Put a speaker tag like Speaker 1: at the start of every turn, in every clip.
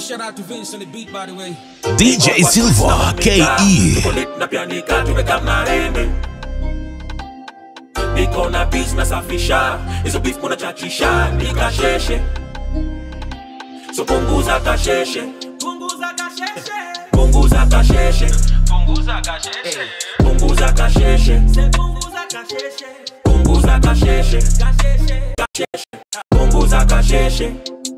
Speaker 1: shout out to Vince on the beat, by the way.
Speaker 2: DJ Silva KE.
Speaker 3: Tuko na pianika tumeka mnarende niko na beats nasafisha hizo beef kuna chachisha nikasheshe so punguza kasheshe
Speaker 4: Punguza kasheshe,
Speaker 3: punguza kasheshe
Speaker 4: punguza kasheshe,
Speaker 3: punguza kasheshe
Speaker 4: se punguza kasheshe,
Speaker 3: punguza kasheshe
Speaker 4: kasheshe.
Speaker 3: punguza kasheshe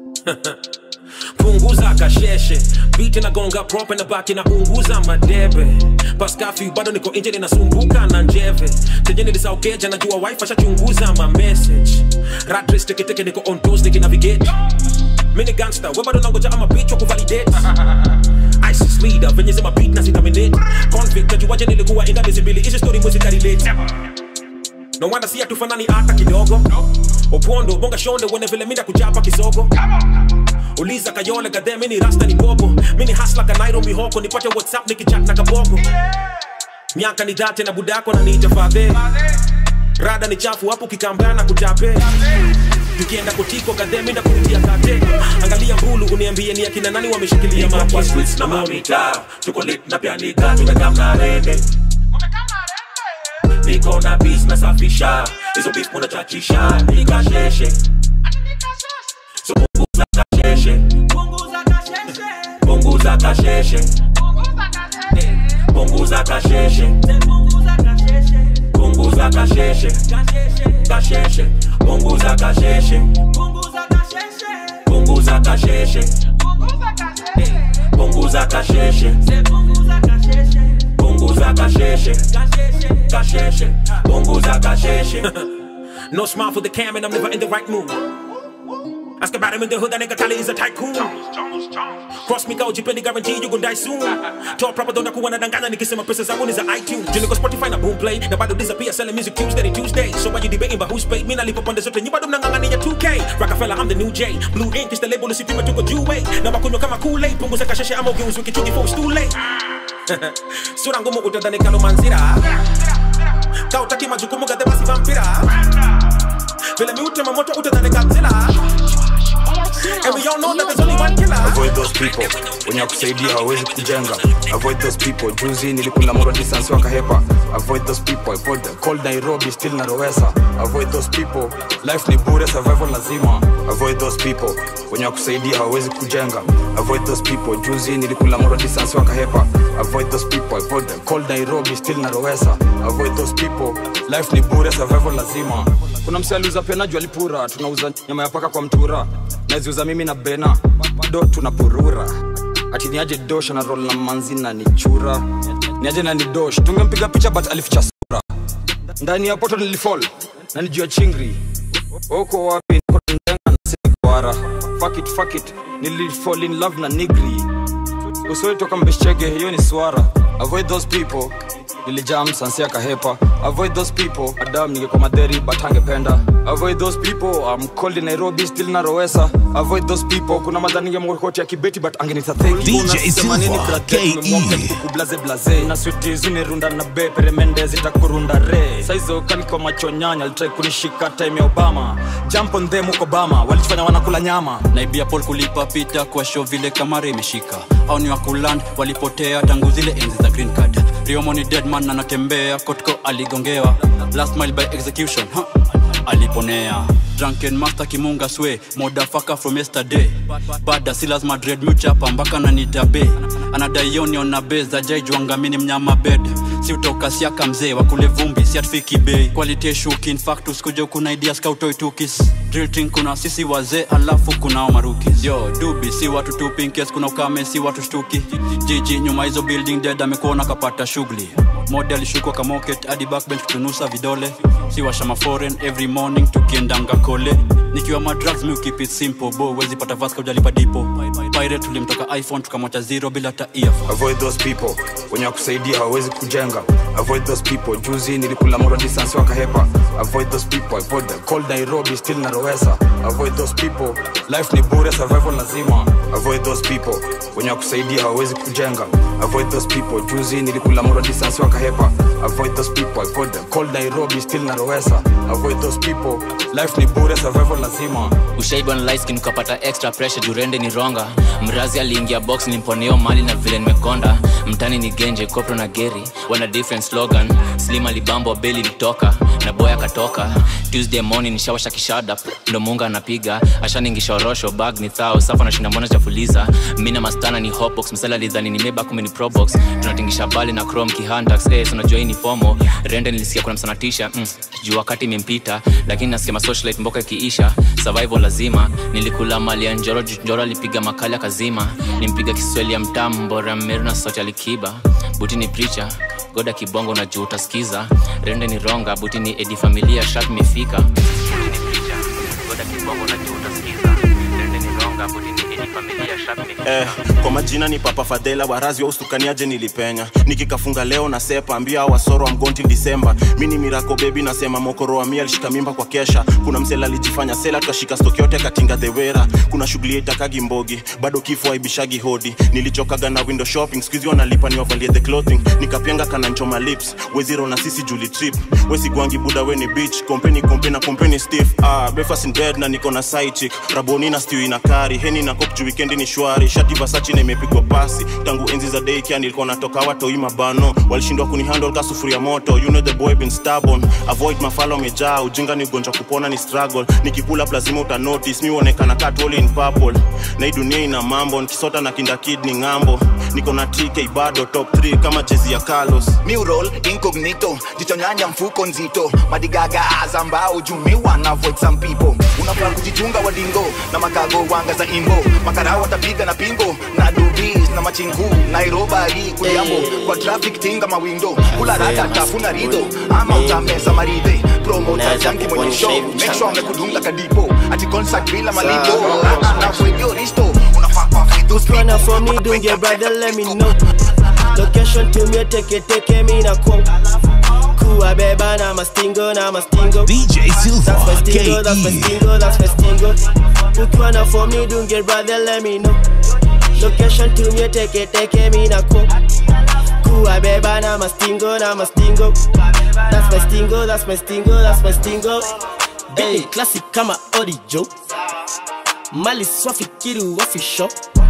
Speaker 1: punguza kasheshe biti nagonga prope na baki na unguza madebe paskafi bado niko nje ninasumbuka na njeve tenye nilisaukeja najua wife ashachunguza ma message ratres teketeke niko on toes nikinavigate mini gangster we bado nangoja ama bitch wa kuvalidate ISIS leader venye zima beat na zitaminate convict najuaje nilikuwa inda miezi mbili hizi story mwezi karelate no wonder si hatufanani hata kidogo opondo bonga shonde wene vile mida kuchapa kisogo uliza kayole gadhe mini rasta ni bobo mini hasla kanairo mihoko nipate whatsapp nikichat na kabogo miaka ni dhate na budako na niita fadhe rada ni chafu hapo kikambana kutape tukienda kutiko gadhe minda kurudia kate angalia mbulu uniambie ni akina nani wameshikilia
Speaker 3: Niko kwa
Speaker 1: maki
Speaker 3: streets na mamita tuko lit na pianika tumeka mnarende niko na beats nasafisha hizo beef kuna chachisha nikasheshe so punguza kasheshe
Speaker 4: Punguza kasheshe,
Speaker 3: punguza kasheshe
Speaker 4: punguza kasheshe,
Speaker 3: punguza kasheshe
Speaker 4: se punguza kasheshe,
Speaker 3: punguza kasheshe
Speaker 4: kasheshe,
Speaker 3: kasheshe punguza kasheshe
Speaker 4: punguza kasheshe,
Speaker 3: punguza kasheshe
Speaker 4: punguza kasheshe,
Speaker 3: punguza kasheshe
Speaker 4: se punguza kasheshe,
Speaker 3: punguza kasheshe
Speaker 4: kasheshe.
Speaker 3: kasheshe punguza kasheshe
Speaker 1: no smile for the cam and I'm never in the right mood Ask about him in the hood, that nigga Tally is a tycoon. Cross me kauji pendi guarantee you gon' die soon. Toa proper dona kuwa nadanganya nikisema pesa zangu ni za iTunes. Juu niko Spotify na Boomplay na bado disappear selling music Tuesday to Tuesday. So why you debating about who's paid? Mimi nalipa pande zote, nyi bado mnang'ang'ania 2K. Rockefeller, I'm the new J. Blue ink is the label usipime tuko juu way. Na wakunywa kama Kool-Aid, punguza kasheshe ama ugeuzwe kichungi for it's too late. Sura ngumu utadhani kalomanzira. Kautaki majukumu gadhe basi vampira. Vile miutema moto utadhani Godzilla. And we all know that there's only one killer.
Speaker 5: avoid those people wenye wakusaidia hawawezi kujenga avoid those people juzi nilikula moro distance wakahepa avoid those people avoid the cold nairobi still narowesa avoid those people life ni bure survival lazima avoid those people wenye wakusaidia hawawezi kujenga avoid those people juzi nilikula moro distance wakahepa avoid those people avoid the cold nairobi still narowesa avoid those people life ni bure survival lazima kuna msi aliuza pena juu alipura tunauza nyama ya paka kwa mtura naziuza mimi na bena bado tunapurura ati niaje dosh na rol na manzi na ni chura niaje na ni dosh tungempiga picha but alificha sura ndani ya poto nilifall na ni juu ya chingri uko wapi niko ndenga na sikuara fuck it fuck it nilifall in love na nigri usoi toka mbeshchege hiyo ni swara avoid those people nilijam sansia kahepa avoid those people adam ningekuwa madheri but angependa avoid those people I'm cold in nairobi still na rowesa avoid those people kuna madhani ningemkoti ya kibeti but angenita thank you.
Speaker 2: DJ
Speaker 5: Unasema nini
Speaker 2: Silva,
Speaker 5: brother?
Speaker 2: KE.
Speaker 5: Tumemwomba nikuku blaze blaze na switi zunirunda na be peremende zitakurunda re saizo kaniko macho nyanya alitrai kunishika time ya obama jump on them huko bama walichofanya wanakula nyama
Speaker 6: naibia pol kulipa pita kwa show vile kamara imeshika au ni wakuland walipotea tangu zile enzi za green card riomo ni deadman anatembea kotko aligongewa last mile by execution huh? aliponea drunken master kimunga swe modafaka from yesterday bada si lazima dread muchapa mpaka nanitabe anadaionion na be za jaijwangamini mnyama bed si utoka siaka mzee wakule vumbi si atfiki bei quality shuki in fact usikuja kuna idea skautoitukis drilting kuna sisi wazee alafu kunao marukis yo dubi si watu tu pinkes kuna ukame si watu shtuki jiji nyuma hizo building dead amekuona kapata shughuli mode alishukwa kamoket hadi backbench kutunusa vidole si washama foreign every morning tukiendanga kole nikiwa madrugs mi keep it simple bo wezi pata vaska ujalipa dipo pirate tulimtoka iphone tukamwacha zero bila hata earphone
Speaker 5: avoid those people wenye wakusaidia hawawezi kujenga avoid those people juzi nilikula moro distance wakahepa avoid those people avoid the cold nairobi still na rowesa avoid those people life ni bure survival lazima avoid those people wenye wakusaidia hawawezi kujenga avoid those people juzi nilikula moro distance wakahepa avoid those people avoid them cold nairobi still narowesa avoid those people life ni bure survival lazima
Speaker 7: ushaiba na light skin ukapata extra pressure jurende ni ronga mrazi aliingia box nimponeo mali na vile nimekonda mtani ni genje kopro na geri wana different slogan slim alibambo beli litoka na boy akatoka tuesday morning nishawasha kishada ndo munga anapiga ashaningishorosho bag ni thao safa nashinda mbona chafuliza mina mastana ni hotbox msala lidhani ni meba kumi ni probox tunatingisha bali na chrome kihantax eh, so unajua hii ni fomo rende nilisikia kuna msanatisha mm, juu wakati imempita lakini nasikia masocialite mboka ikiisha survival lazima nilikula mali ya njoro juu njoro alipiga makali akazima nimpiga kiswahili ya mtambora meru na sauti alikiba buti ni pricha goda kibongo na juu utasikiza rende ni ronga buti ni edi familia shat imefika Buti ni pricha, goda kibongo na juu utasikiza. Rende ni ronga, buti ni edi familia shat imefika.
Speaker 8: eh, kwa majina ni papa fadhela warazi wa ustukaniaje nilipenya nikikafunga leo na sepa ambia hao wasoro wa mgonti disemba mi ni mirako bebi nasema mokoro wa mia alishika mimba kwa kesha kuna msela alijifanya sela tukashika stoki yote katinga dhewera kuna shughuli itakagi mbogi bado kifo aibishagi hodi nilichokaga na window shopping skuizi wanalipa niwavalie the clothing nikapenga kananchoma lips weziro na sisi juli trip wesigwangi buda weni beach kompeni kompe na kompeni stiff ah, breakfast in bed na niko na side chick raboni na stew ina kari heni na kop juu weekendi ni shwari shati vasachi na imepigwa pasi tangu enzi za daycare nilikuwa natoka watoi mabano walishindwa kunihandle ka sufuria moto you know the boy been stubborn avoid mafalo amejaa ujinga ni ugonjwa kupona ni struggle nikipula lazima uta notice mi uonekana kat all in purple na hii dunia ina mambo nikisota na kinda kid ni ng'ambo niko na tk bado top 3 kama jezi ya carlos
Speaker 9: Mural incognito jichonyanya mfuko nzito madigaga azambao jumiwa na avoid some people unafaa kujichunga wadingo na makago wanga za imbo makarao watapiga na pingo na dubis na machingu nairobari kuliambo kwa traffic tinga mawindo kula rada tafuna rido ama utameza maridhe promota janki mwenye show make sure amekudunga kadipo ati concert bila malipo na fwebio risto unafaa kwa those
Speaker 10: Wanna for me, do your brother, let me know. Location to me, take it, take it, me na quote. Kuwa beba na mastingo, na mastingo.
Speaker 2: DJ Silva,
Speaker 10: That's my stingo, that's my
Speaker 2: KE.
Speaker 10: stingo, that's my stingo. Book one for me, do your brother, let me know. Location to me, take it, take it, me na quote. Kuwa beba na mastingo, na mastingo. That's my stingo, that's my stingo, that's my stingo. Hey, classic kama Odi Joe. Mali swafi kiru wafi shop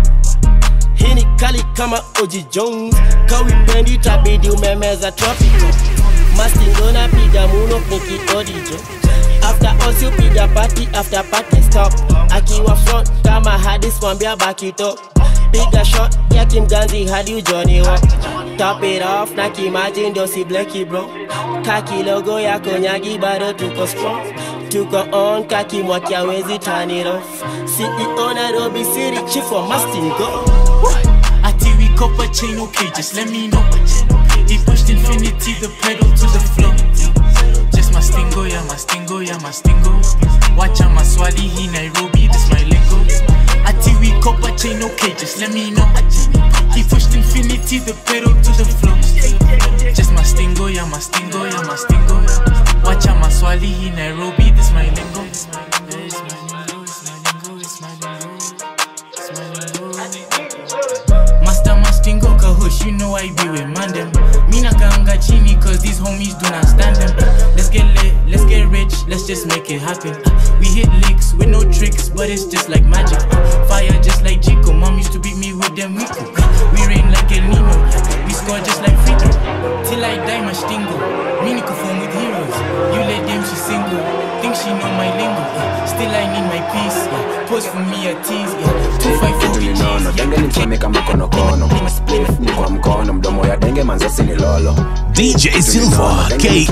Speaker 10: hii ni kali kama Oji Jones, kawipendi tabidi umemeza tropical. Mastingo na piga muno niki odijo After all si piga party after party stop Akiwa front kama hadis mwambia baki top Piga shot ya kimganzi hadi ujoni wa Top it off na kimaji ndio si bleki bro Kaki logo ya konyagi bado tuko strong Tuko on kaki mwaki hawezi turn it off CEO Nairobi City chief wa Mastingo
Speaker 11: Ati we copper chain, okay, just let me know. He pushed infinity, the pedal to the floor. Just my stingo, yeah, my stingo, yeah, my stingo. Watch out, my swali, he Nairobi, this my lingo. Ati we copper chain, okay, just let me know. He pushed infinity, the pedal to the floor. Just my stingo, yeah, my stingo, yeah, my stingo. Watch out, my swali, he Nairobi, this my lingo. It's my lingo, it's my lingo, it's my lingo, it's my lingo, it's my lingo. Master Mastingo Kahosh, you know I be with man them. Mina kanga chini cause these homies do not stand them. Let's get lit, let's get rich, let's just make it happen. We hit licks with no tricks, but it's just like magic. Fire just like Chico, mom used to beat me with them Miku. We rain like El Nino, we score just like free throw. Till I die, Mastingo. Mini perform with heroes. You let them, she single. Think she know my lingo. Still I need my peace. Yeah. Post for me a tease. Yeah. Two five four
Speaker 12: kitu ninono denge ni mseme kama konokono spliff ni kwa mkono mdomo ya denge manzasi ni lolo
Speaker 2: DJ Silva, KE.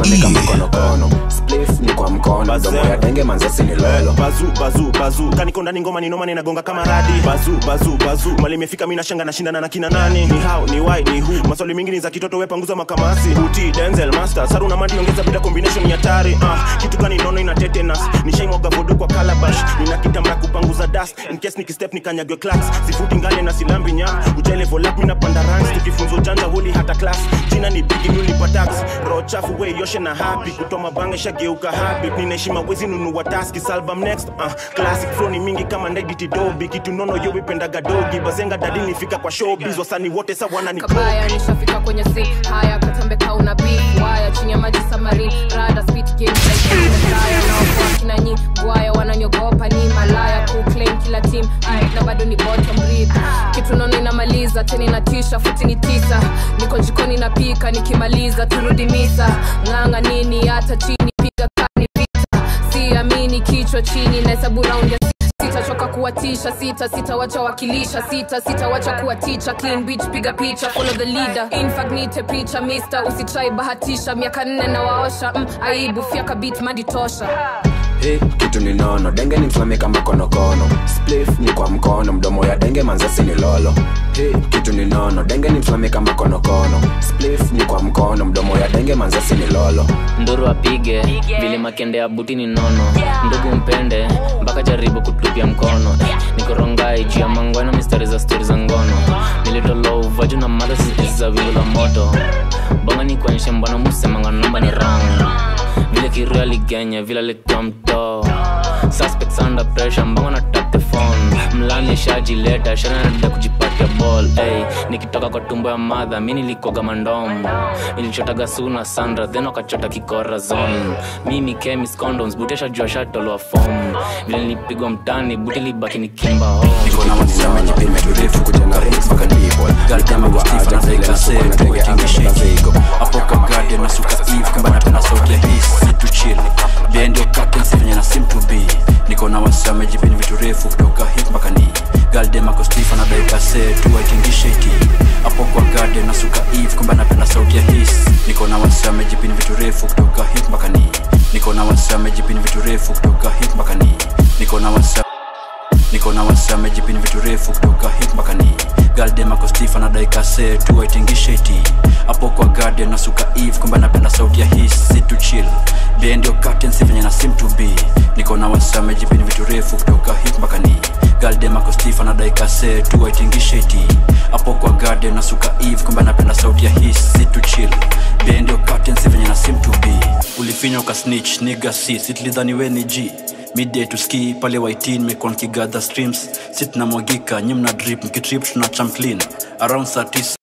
Speaker 12: spliff ni kwa mkono mdomo ya denge manzasi ni lolo
Speaker 8: bazu bazu bazu kaniko ndani ngoma ni noma ninagonga kama radi bazu bazu bazu mali imefika mimi nashanga nashindana na kina nani ni how ni why ni who maswali mingi ni za kitoto wewe panguza makamasi uti denzel master saru na mandi ongeza bila combination ya tari ah kitu gani nono ina tetanus nishaimwaga vodo kwa calabash nina kitamba kupanguza dust in case nikistep nikanyagwe class sifuti ngale na silambi nya ujele volap mimi napanda ranks tukifunza ujanja huli hata class jina ni bigi mimi nipa tax roho chafu we yoshe na happy kutoa mabanga shageuka habit ninaheshima wezi nunua taski salbum next uh, classic flow ni mingi kama ndediti dobi kitu nono yo ipendaga dogi bazenga dadi nifika kwa showbiz wasani wote sawana ni
Speaker 13: kabaya nishafika kwenye si haya katambe kauna beef waya chini ya maji samari rada spit game like na wapo kina nyi gwaya wananyogopa ni malaya kuclaim kila team Aight, na bado ni bottom breed kitu nono inamaliza tena inatisha futi ni tisa niko jikoni napika nikimaliza turudi misa ng'anga nini hata chini piga kani vita siamini kichwa chini nahesabu raundi ya sita sitachoka kuwatisha sita sitawacha wakilisha sita sitawacha kuwaticha clean beach piga picha follow the leader infagnite picha mister usitrai bahatisha miaka nne na waosha mm, aibu fyaka beat madi tosha
Speaker 12: Hey, kitu ni nono denge ni mfame kama konokono splif ni kwa mkono mdomo ya denge manzasi ni lolo hey, kitu ni nono denge ni mfame kama konokono splif ni kwa mkono mdomo ya denge manzasi ni lolo
Speaker 7: nduru apige vile makende ya buti ni nono ndugu mpende mpaka jaribu kutupia mkono nikorongai juu ya mangweno mistari za stori za ngono nilitoloua juu na mada za wili la moto bonga ni kuonyeshe mbona musemanga namba ni rang vile kiru aligenya vile alikuwa mtoo suspects under pressure mbongo na tap the phone mlani shajileta shananada kujipatia ball hey, nikitoka kwa tumbo ya madha mi nilikoga mandom nilichotaga suna sandra then wakachota kikora zone mimi chemis condoms butesha jua shatoloa fom vile nilipigwa mtani buti libaki ni kimba home
Speaker 12: niko na wasema jipime turefu kujenga rings mpaka ndipo galdama wa aja vile nasuko na denge anga ziko
Speaker 6: hapo kwa garden nasuka eve kamba napenda sauti ya his situ chill bendio captain sifanya na sim to be niko na wasema jipini vitu refu kutoka hip mpaka ni galdem ako stiff anadai kase tu aitingishe iti hapo kwa garden nasuka eve kamba napenda sauti ya his niko na wasema jipini vitu refu kutoka hip mpaka ni niko na wasema jipini vitu refu kutoka hip mpaka ni niko na wasema niko na wasame jipini vitu refu kutoka hip mpaka ni galdem ako stiff anadai kase tu aitingishe iti hapo kwa garden nasuka eve kwamba napenda sauti ya his situ chill bendio curtain si venye na sim to be niko na wasame jipini vitu refu kutoka hip mpaka ni galdem ako stiff anadai kase tu aitingishe iti hapo kwa garden nasuka eve kwamba napenda sauti ya his situ chill bendio curtain si venye na sim to be ulifinywa uka snitch niga si sitlidhani we ni g midday to ski pale waitin mekuwa nkigadha streams si tunamwagika nyi mna drip mkitrip tuna cham clean around saa tisa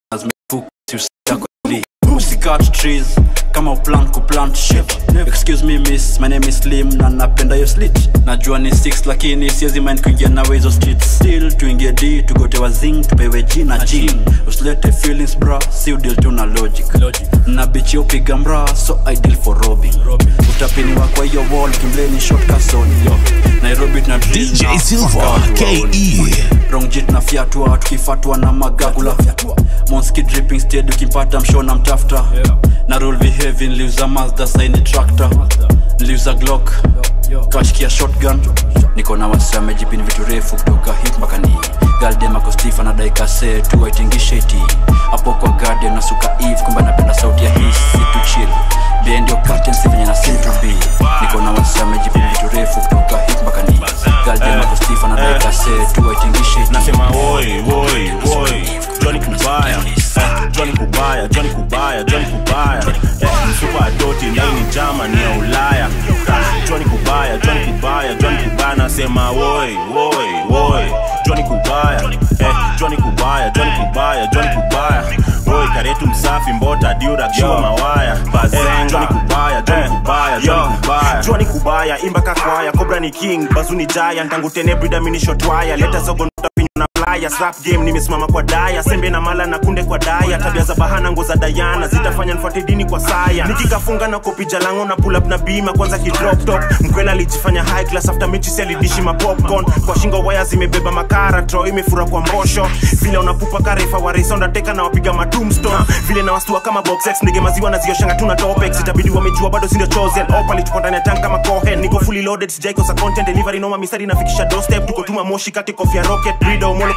Speaker 6: usikat trees kama uplan kuplant shit excuse me miss my name is slim na napenda yo slit najua ni 6 lakini siezi mind kuingia nawe hizo street still tuingie d tugotewa zing tupewe g na g usilete feelings bra si udil tu na logic na bichi upiga mra so ideal for robbing utapiniwa kwa hiyo wall kimbleni short kasoni nairobi tuna drill
Speaker 2: DJ
Speaker 6: na
Speaker 2: Silva,
Speaker 6: wakati wa
Speaker 2: KE.
Speaker 6: rongjit na fyatua tukifatwa na magagula monski dripping stead ukimpata mshona mtafta na rule behavi niliuza mazda saini tractor niliuza glock kashkia shotgun niko na wasame jipini vitu refu kutoka hip mpaka ni galdemako stef anadai kase tu aitingishe iti hapo kwa garden nasuka eve kwamba napenda sauti ya his situ chill bendio curtain si venye na sim to be niko na wasame jipini vitu refu kutoka hip mpaka ni galdemako stef anadai kase tu aitingishe iti
Speaker 8: nasema woi woi woi joni kubaya eh, joni kubaya joni kubaya joni kubaya eh, msupa adoti ndaini jama ni ya ulaya joni kubaya joni kubaya joni kubaya nasema woi woi woi joni kubaya eh, joni kubaya joni kubaya joni kubaya woi karetu msafi mbota diura kiwa mawaya eh, joni kubaya joni kubaya joni kubaya joni kubaya imba kakwaya kobra ni king bazuni jaya ntangu tene brida minishotwaya leta zogo ntapinywa na playa slap game nimesimama kwa daya sembe na mala na kunde kwa daya tabia za bahana ngo za dayana zitafanya nfuate dini kwa saya nikikafunga na kopija lango na pull up na bima kwanza kidrop top mkwela alijifanya high class after mechi si alidishi ma popcorn kwa shingo waya zimebeba makara tro imefura kwa mbosho vile unapupa karefa wa race undertaker na wapiga ma tombstone vile na wastua kama box X ndege maziwa na zioshanga tuna topex itabidi wamejua bado sindio chosen opali tuko ndani ya tank kama cohen niko fully loaded sijaikosa content delivery noma misari nafikisha doorstep tuko tuma moshi kati kofia rocket breeder umolo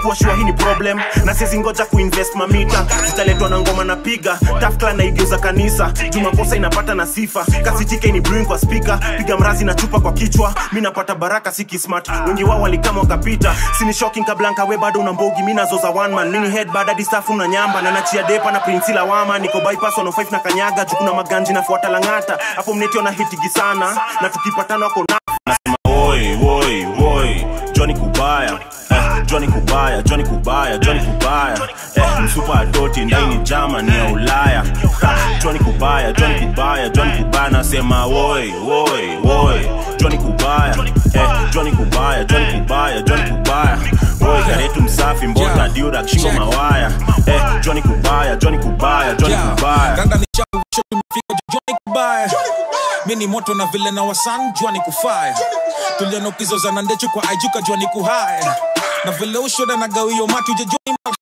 Speaker 8: kuwa shua hii ni problem na siezi ngoja kuinvest mamita zitaletwa na ngoma na piga tafkla naigeuza kanisa juu makosa inapata na sifa kasi tike ni brewing kwa spika piga mrazi na chupa kwa kichwa mi napata baraka si kismart wengi wao walikama wakapita sini shocking kablanka we bado una mbogi mi nazoza one man mini head bada disafu na nyamba na nachia depa na prinsi lawama niko bypass 105 na kanyaga juu kuna maganji nafuata langata hapo mnetio na hitigi sana na tukipatana wako na nasema woi woi woi Johnny Kubaya eh, Johnny Kubaya Johnny Kubaya Johnny Kubaya eh, msupa adoti ndaini jama ni ya Ulaya ha, Johnny Kubaya Johnny Kubaya Johnny Kubaya nasema woi woi woi Johnny Kubaya eh, Johnny Kubaya Johnny Kubaya Johnny Kubaya woi karetu msafi mbota diura shingo mawaya eh, Johnny Kubaya Johnny Kubaya Johnny Kubaya
Speaker 1: Ganda ni chapu, show tumefika Johnny Kubaya. Mi ni moto na vile na wasan jua ni kufaya tulianokizoza na ndechu kwa aijuka jua ni kuhaya na vile ushoda na gawio matu je Johnny ma-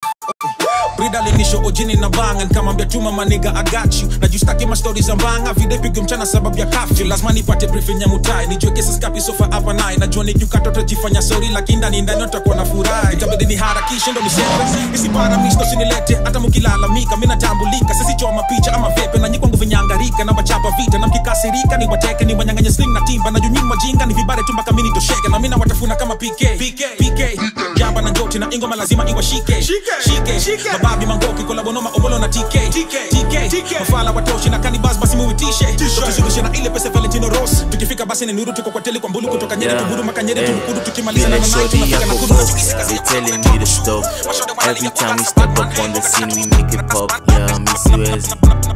Speaker 1: brida linisho ojini na banga nikamwambia tuma maniga agachu na justaki mastori za mbanga videpigo mchana sababu ya kafyu lazima nipate briefing ya mutai nijue kesi skapi sofa hapa naye najua nikiukata utajifanya sori lakini ndani ndani utakuwa na furaha itabidi niharakishe ndo niseme isipara misto sinilete hata mkilalamika mi natambulika sisi choma picha ama vepe na nyikwangu vinyangarika na wachapa vita na mkikasirika ni wateke ni wanyanganye sling na timba na junyini wajinga ni vibare tu mpaka mini tosheke na mina watafuna kama PK PK PK jamba na njoti na ingoma lazima iwashike shike shike mababi mangoki kolabonoma omolo na TK TK TK mafala watoshi na kanibas basi muitishe tukizungusha na ile pesa Valentino Ross tukifika basi ni nuru tuko kwa tele kwa mbulu kutoka nyeri
Speaker 7: Yeah.
Speaker 1: tuburu makanyeri
Speaker 7: Eh.
Speaker 1: tumkudu tukimaliza na
Speaker 7: Vile
Speaker 1: nanai
Speaker 7: shorty
Speaker 1: tunafika na
Speaker 7: yako
Speaker 1: kudu
Speaker 7: boss, they telling me to stop. Every time we step up on the scene, we make it pop. Yeah, Missy Wezzy.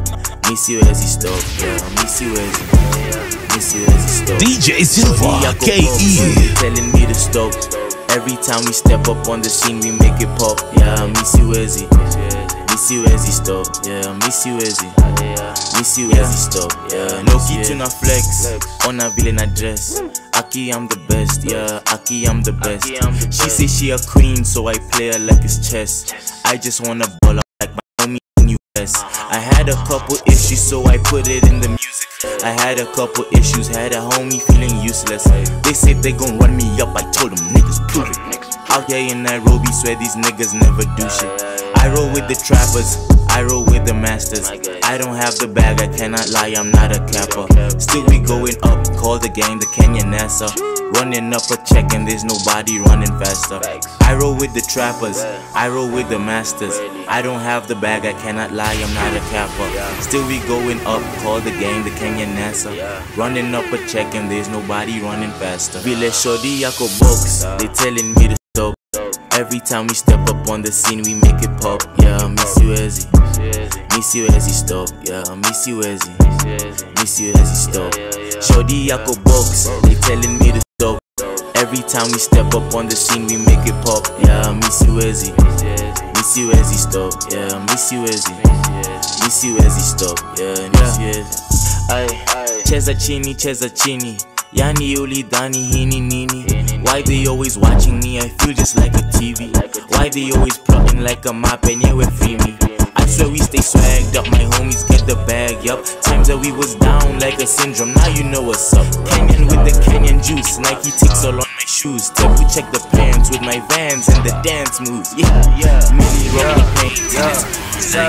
Speaker 7: Missy Wezzy stop. Yeah, Missy Wezzy. Missy Wezzy stop.
Speaker 2: DJ Silva,
Speaker 7: Shorty yako
Speaker 2: KE.
Speaker 7: boss, they telling me to stop. Every time we step up on the scene, we make it pop. Yeah, Missy Wezzy. Missy Wezzy stop. Yeah, Missy Wezzy. Missy Wezzy stop. Yeah, no kitu na flex. Ona vile na dress. Aki, I'm the best, yeah. Aki, I'm the best. She say she a queen, so I play her like it's chess. I just wanna ball up like my homie in US. I had a couple issues, so I put it in the music. I had a couple issues, had a homie feeling useless. They said they gon' run me up, I told them niggas prove it. Out here in Nairobi, swear these niggas never do shit. I roll with the trappers, I roll with the masters. I don't have the bag, I cannot lie, I'm not a capper. Still we going up, call the gang the Kenyan NASA. Running up a check and there's nobody running faster. I roll with the trappers, I roll with the masters. I don't have the bag, I cannot lie, I'm not a capper. Still we going up, call the gang the Kenyan NASA. Running up a check and there's nobody running faster. Vile shorty yako box, they telling me to stop. Every time we step up on the scene, we make it pop. Yeah, Miss you Ezzy. Miss you Ezzy stop. Yeah, Miss you Ezzy. Miss you Ezzy stop. Shorty yako box, they telling me to stop. Every time we step up on the scene, we make it pop. Yeah, Miss you Ezzy. Miss you Ezzy stop. Yeah, Miss you Ezzy. Miss you Ezzy stop. Yeah, Miss you Ezzy. Ay, cheza chini, cheza chini. Yani ulidhani hii ni nini? Why they always watching me? I feel just like a TV. Why they always plotting like a map and yeah, free me? I swear we stay swagged up, my homies get the bag, yup. Times that we was down like a syndrome, now you know what's up. Kenyan with the Kenyan juice, Nike ticks all on my shoes. Double check the pants with my vans and the dance moves. Yeah, yeah. Millie roll the paint.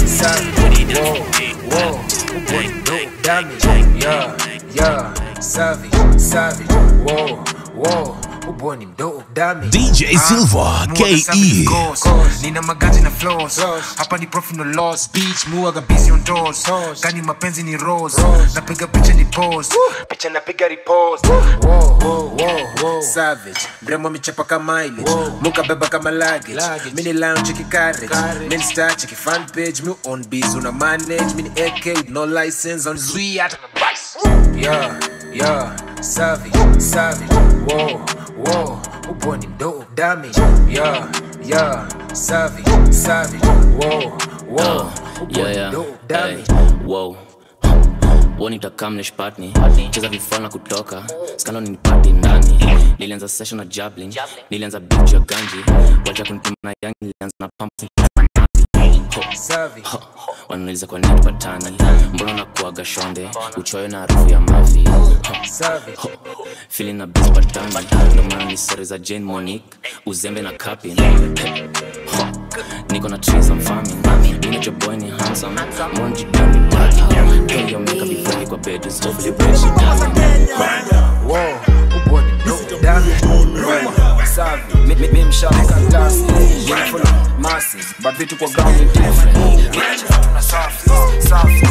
Speaker 14: Yeah, yeah, savage, savage, whoa, whoa, uboni mdogo dami
Speaker 2: DJ Silva, KE.
Speaker 14: nina magaji na flows hapa ni profit no loss beach muaga busy on doors gani mapenzi ni rose napiga picha ni pose picha napiga repost Whoa, whoa, whoa, whoa. savage mrembo michapa kama mileage muka beba kama luggage mini lounge chiki carriage mini star chiki fan page mi on biz una manage mini AK with no license on zui hata na bice yeah yeah savage savage whoa whoa uboni mdogo damage yeah yeah savage savage whoa whoa
Speaker 7: yeah, yeah. Hey, wow wonitakam cheza vifana kutoka skano ninipati ndani nilianza session na jablin nilianza bich ya ganji wacha kunipima na yangi nilianza na pump wanauliza kwa nini tupatani mbona nakuaga shonde uchoyo na harufu ya mavi Ho, feeling na bis patani ndo maana ni stori za jane monique uzembe na kapin Ho, niko na trees I'm farming Unit your boy ni handsome Mbona jidami daddy Girl your makeup be ready kwa bed Hopefully break she
Speaker 12: Whoa, upo ni broke down. Savi, mi- mi- mi mshaweka glass. Yeah, full of masses, but vitu kwa ground ni different. Tuna safi, safi.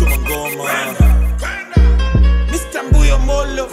Speaker 1: Mr. Mbuyo Molo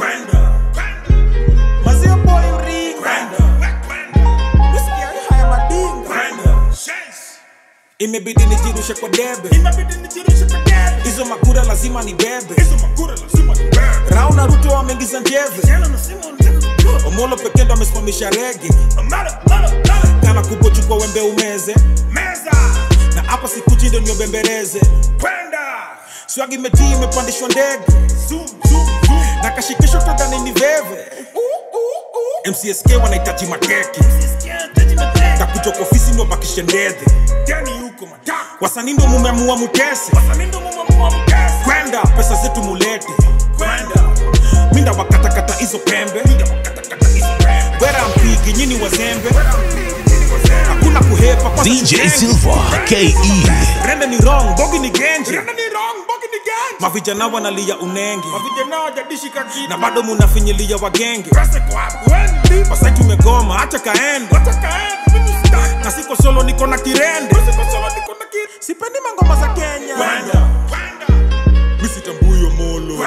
Speaker 1: Mazio boy ringa Whisky haya madinga Imebidi nijirushe kwa debe Hizo makura lazima ni bebe Rao na Ruto wameingiza njeve Omolo pekee ndo amesimamisha rege Kana kubwa chukua wembe umeze Na hapa sikuchi ndo niobembereze Swagi metii imepandishwa ndege na kashikisho tadhani ni veve mcsk wanahitaji makeki takuja kwa ofisi ndo bakishe ndedhe wasanii ndo mumeamua mutese kwenda pesa zetu mulete minda wakatakata hizo pembe wera mpigi nyini wazembe hakuna kuhepa kwanza
Speaker 2: DJ
Speaker 1: tujenge.
Speaker 2: Silva, KE.
Speaker 1: rende ni wrong bogi ni genje mavijana wanalia unenge na bado munafinyilia wagenge pasai tumegoma hacha kaende na siko solo niko na kirende sipendi mangoma za kenya misitambuyo molo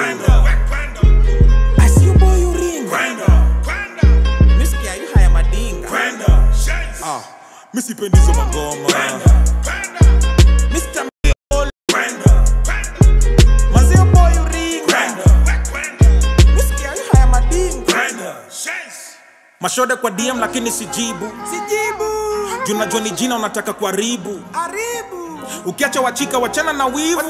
Speaker 1: asiuboy uringa misikia yu haya madinga Ah, misipendi hizo mangoma Mr. Molo. Mazio boy uringa misikia yu haya madinga mashode kwa dm lakini sijibu juu najua ni jina unataka kuharibu ukiacha wachika wachana na wivu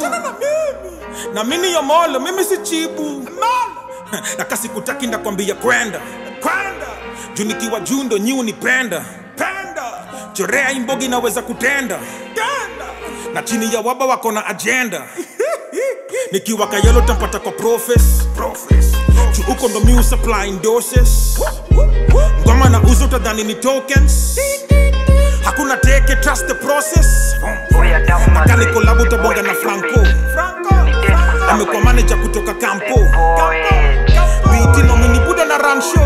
Speaker 1: na mini yomolo mimi si chibu na kasi kutaki ndakwambia kwenda juu nikiwa juu ndo nyi unipenda chorea imbogi naweza kutenda na chini ya waba wako na ajenda nikiwa kayelo tampata kwa profes juu uko ndo mi supplying doses ngoma na uzo tadhani ni tokens hakuna teke trust the process nakani kolabu tabonga na franco amekuwa manager kutoka kampo biti nominibuda na ramsho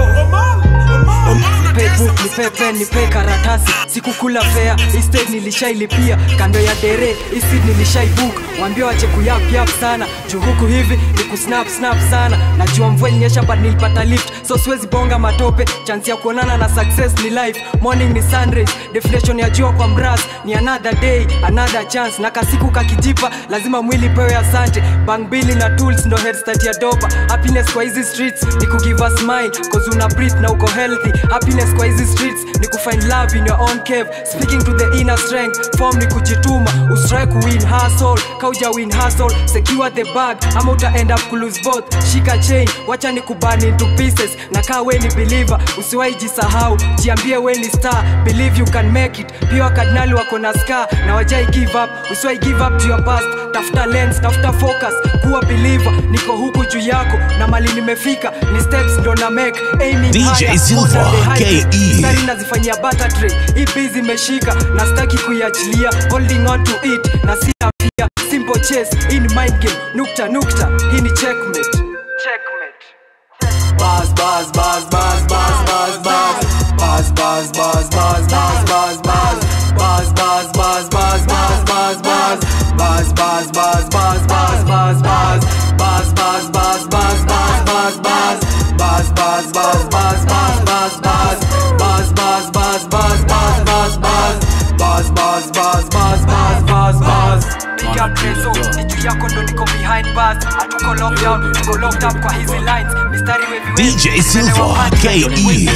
Speaker 15: nipe book nipe pen nipe karatasi sikukula fea estate nilishailipia kando ya dere isid nilishaibook wambia wache kuyapyap sana juu huku hivi ni kusnap snap sana najua mvua ilinyesha but nilipata lift so siwezi bonga matope chance ya kuonana na success ni life morning ni sunrise deflation ya jua kwa mras ni another day another chance na kasiku kakijipa lazima mwili pewe asante bang bili na tools ndo headstart ya dopa happiness kwa hizi streets ni kugive a smile cause una breathe na uko healthy happiness kwa hizi streets ni kufind love in your own cave speaking to the inner strength form ni kujituma usitry kuwin hustle kauja win hustle secure the bag ama uta end up kulose both shika chain wacha ni kubani into pieces na kaa we ni believer usiwahi jisahau jiambie we ni star believe you can make it pia wakardinali wako na scar na wajai give up usiwahi give up to your past tafuta lens tafuta focus kuwa believer niko huku juu yako na mali nimefika ni steps ndo na make aiming
Speaker 2: DJ
Speaker 15: higher,
Speaker 2: Silva,
Speaker 15: more than the highest.
Speaker 2: KE.
Speaker 15: Mstari nazifanyia butter tray hii busy imeshika na staki kuiachilia holding on to it na sina pia simple chase hii ni mind game nukta nukta hii ni checkmate checkmate
Speaker 16: Buzz, buzz, buzz, buzz, buzz, buzz, buzz. Buzz, buzz, buzz, buzz, buzz, buzz, buzz. Buzz, buzz, buzz, buzz, buzz, buzz, buzz. Buzz, buzz, buzz, buzz, buzz, buzz, buzz. Buzz, buzz, buzz, buzz, buzz, buzz, buzz. Buzz, buzz, buzz, buzz, buzz, buzz, buzz. Buzz, buzz, buzz, buzz, buzz, buzz, buzz. Buzz, buzz, buzz, buzz, buzz, buzz, buzz.
Speaker 15: Big up Trezo, ni juu yako ndo niko behind bars hatuko lockdown tuko locked up kwa hizi lines mistari wevi
Speaker 2: DJ Silva, KE.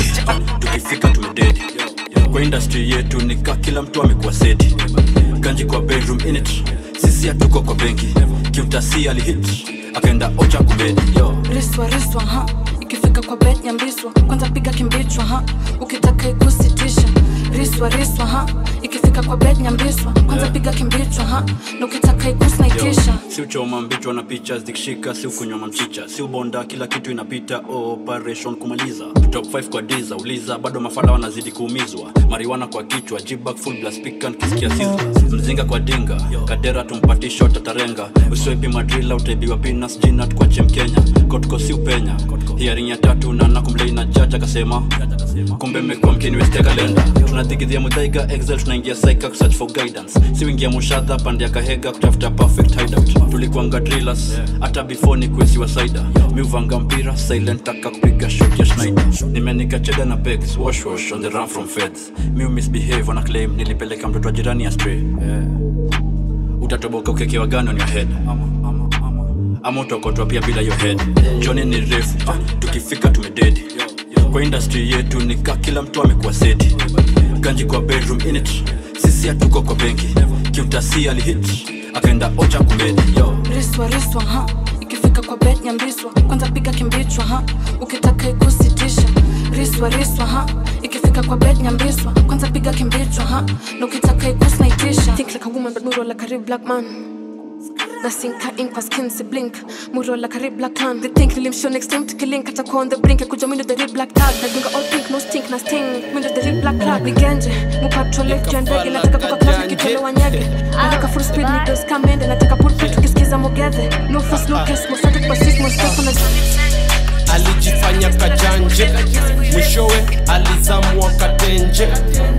Speaker 6: tukifika tumededi kwa industry yetu nika kila mtu amekuwa seti ganji kwa bedroom init sisi hatuko kwa benki kiutasi alihit akaenda ocha kubedi yo
Speaker 17: riswa riswa ha ikifika kwa bet nyambiswa kwanza piga kimbichwa ha ukitaka ikusitisha riswa riswa ha ikifika ikifika kwa bed nyambiswa kwanza piga kimbichwa ha na ukitaka ikus naitisha
Speaker 6: si uchoma mbichwa na picha zikishika si ukunywa mamchicha si ubonda kila kitu inapita operation kumaliza top 5 kwa diza uliza bado mafala wanazidi kuumizwa mariwana kwa kichwa jibak full blast pikan kisikia sizzla mzinga kwa dinga kadera tumpati shot atarenga usiwepi madrila utaibiwa pinas jinat kwa chem kenya kotko si upenya hiaring ya tatu na nakumlei na jaji akasema kumbe mmekuwa mkiniwestia kalenda tunathigidhia mudhaiga excel tunaingia saika kusearch for guidance si wingia mushadha pande ya kahega kutafuta perfect hideout tulikuanga drillers hata before ni kuesiwa saida mi uvanga mpira silent taka kupiga shot ya schneider nimenika cheda na pegs wash wash on the run from feds mi umisbehave wana claim nilipeleka mtoto wa jirani ya stray yeah. utatoboka ukekewa gani on your head ama utokotwa pia bila your head joni ni refu ah, tukifika tumededi kwa industry yetu nika kila mtu amekuwa seti ganji kwa bedroom init sisi hatuko kwa benki kiutasi alihit akaenda ocha kumedi yo
Speaker 17: riswa riswa ha ikifika kwa bed nyambiswa kwanza piga kimbichwa ha ukitaka ikusitisha riswa riswa ha ikifika kwa bed nyambiswa kwanza piga kimbichwa ha na ukitaka ikus naitisha think like a woman but muro like a real black man nasinka ink kwa skin si blink muro like a real black tan they think nilimshow next time tukilink atakuwa on the brink ya kuja mindo the real black tag nadunga all pink no stink na sting mindo the real black tag nigenje mupatrole juu ya ndege nataka kuka class nikitolewa nyege nataka full speed nidos kamende nataka pulpit tukisikiza mogedhe no fuss no kiss mosatu kwa sis mostako na
Speaker 18: alijifanya kajanje mwishowe alizamwa katenje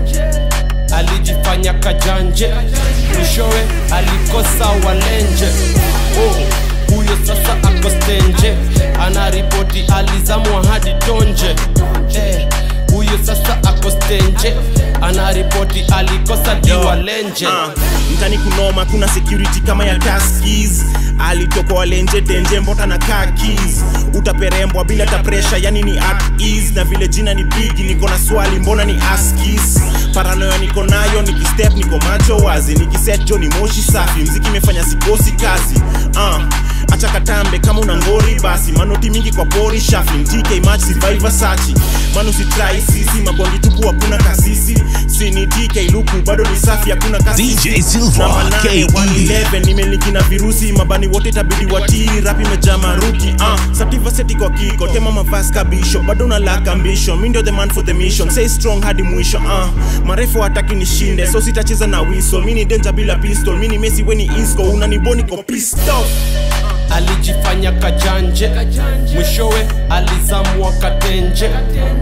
Speaker 18: alijifanya kajanje mwishowe alikosa walenje oh, huyo sasa ako stenje anaripoti alizamwa hadi tonje eh, huyo sasa ako stenje anaripoti alikosa diwalenje
Speaker 8: Ah, mtani kunoma kuna security kama ya taskis alitoko walenje tenje mbota na kakis utaperembwa bila ta pressure yani ni at ease na vile jina ni bigi niko na swali mbona ni askis paranoya niko nayo nikistep niko macho wazi nikiset jo ni moshi safi mziki imefanya sikosi kazi ah acha katambe kama una ngori basi manoti mingi kwa pori shafling tk match survivor sachi manu sitrai sisi mabondi tupu hakuna kasisi sini tk luku bado ni safi hakuna kasisi
Speaker 2: DJ Silva,
Speaker 8: Namba nane,
Speaker 2: KE.
Speaker 8: 111, nimeliki na virusi mabani wote tabidi watii rapi imejaa maruki uh, sativa seti kwa kiko tema mavas kabisho bado unalaka mbisho mi ndio the man for the mission say strong hadi mwisho uh, marefu hataki nishinde so sitacheza na wiso mi ni danger bila pistol mi ni mesi weni isco unaniboni ko pistol
Speaker 18: alijifanya kajanje mwishowe alizamwa katenje